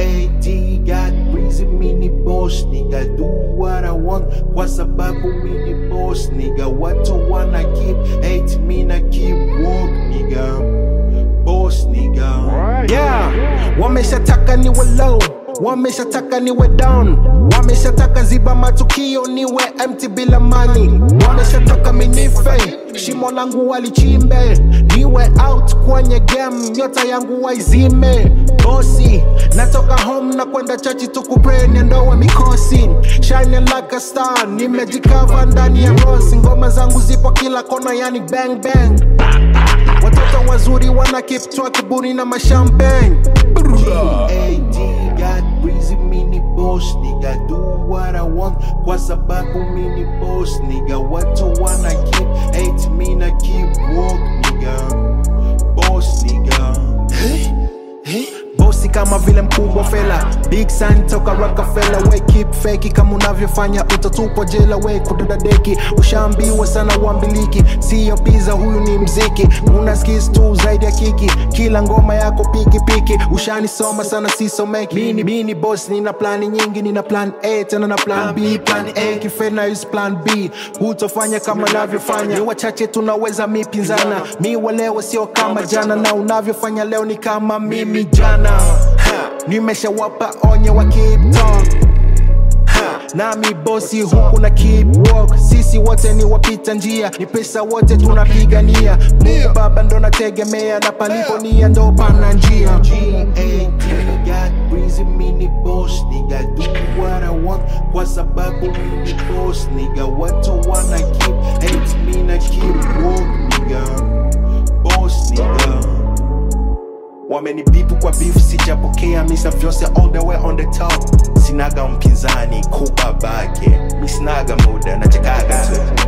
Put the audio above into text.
G-A-D got breezy mini boss nigga do what I want kwa sababu mini boss nigga watu wana keep hate me na keep walk nigga boss nigga yeah wameshataka niwe low wameshataka niwe down wameshataka ziba matukio niwe empty bila mani wameshataka minife shimo langu walichimbe niwe out kwenye game nyota yangu waizime bosi natoka home na kwenda chachi tukupre niendowe mikosi shine like a star nimejikava ndani ya rosi ngoma zangu zipo kila kona yani bang bang watoto wazuri wana keep track buni na mashampeng G-A-D got breezy mini boss nigga do what I want kwa sababu mini boss nigga watu wana keep hate me na keep walk nigga boss nigga bosi kama vile mkubwa fela big sign toka Rockefeller we keep fake kama unavyofanya utatupwa jela we kudada deki ushaambiwa sana uambiliki siyo pizza huyu ni mziki una skills tu zaidi ya kiki kila ngoma yako piki piki ushanisoma sana sisomeki mini mini boss nina plani nyingi nina plan A tena na plan B plan A kifena use plan B hutofanya kama navyofanya ni wachache tunaweza mipinzana mi walewe sio kama jana na unavyofanya leo ni kama mimi jana ha, nimeshawapa onyo wa keep talk Ha, nami bosi huku na keep walk sisi wote ni wapita njia ni pesa wote tunapigania mungu baba ndo nategemea na palipo nia ndo pana njia G-A-D got breezy mini boss nigga do what I want kwa sababu mini boss nigga watu wana keep hate me na keep walk nigga boss nigga wamenibipu kwa beef sijapokea misa vyose all the way on the top sinaga mpinzani kubabake misinaga muda nachekaga tu